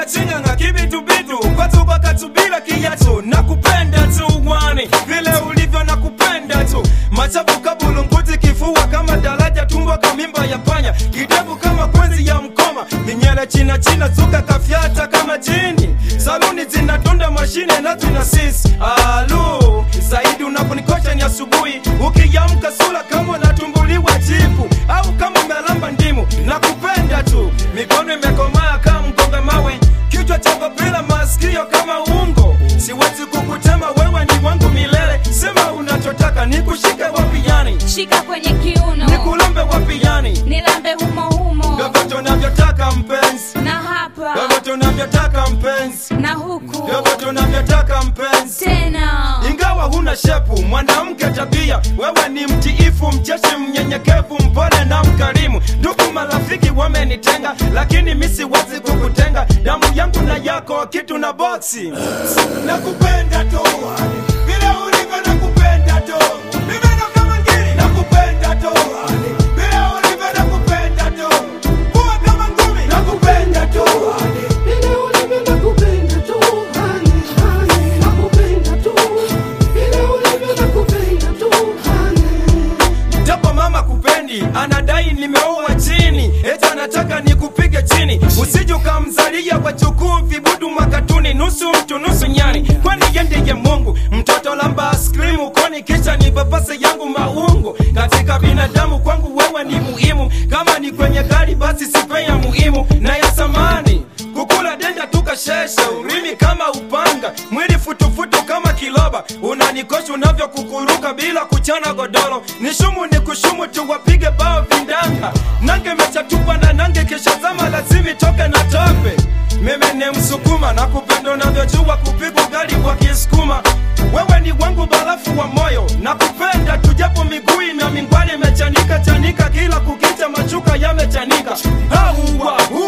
chingachinganga kibitubitu kwatuka katubila kiyacho nakupenda tu wani vile ulivyo nakupenda tu machafu kabulunguti kifua kama daraja tumbo kamimba ya panya kidevu kama kwenzi ya mkoma minyele china china zuka kafyata kama jini saluni zinatunda mashine na tuna sisi alu zaidi unaponikosha ni asubuhi ukiyamka sula kama unatumbuliwa jipu au kama umelamba ndimu nakupenda tu mikono imekomaa kama mkonga mawe kichwa chako bila masikio kama ungo siwezi kukutema wewe ni wangu milele sema unachotaka nikushike wapi yani shika kwenye kiuno nikulombe wapi yani nilambe humo humo vyovyote unavyotaka mpenzi na hapa vyovyote unavyotaka mpenzi na huku vyovyote unavyotaka mpenzi tena ingawa huna shepu mwanamke tabia wewe ni mtiifu mcheshi mnyenyekevu mpole na mkarimu ndugu marafiki wamenitenga lakini mi siwezi kukutenga damu yangu na yako kitu na boksi nakupenda tu vile ulivyo nakupenda tu Mimi ndo kama ngiri nakupenda tu vile ulivyo nakupenda tu kuwa kama ngumi nakupenda tu Vile ulivyo nakupenda tu, honey, honey, nakupenda tu. Vile ulivyo nakupenda tu, honey. japo mama kupendi anadai nimeoa chini eti anataka nikupige chini usije ukamzalia wajukuu vibudu makatuni nusu mtu nusu nyani kwani yendeye mungu mtoto lamba askrimu koni kisha ni papase yangu maungu katika binadamu kwangu wewe ni muhimu kama ni kwenye gari basi sipe ya muhimu na ya samani kukula denda tukashesha urimi kama upanga mwili futufutu kama kiloba unanikosha unavyokukuruka bila kuchana godoro nishumu ni kushumu tu wapige bao vindanga nange mechatupa na nange kishazama lazimi toke na tope mimi ni msukuma na kupenda unavyojua kupigwa gari kwa kisukuma wewe ni wangu barafu wa moyo na kupenda tujapo miguu na mingwali imechanika chanika kila kukicha machuka yamechanika hauwa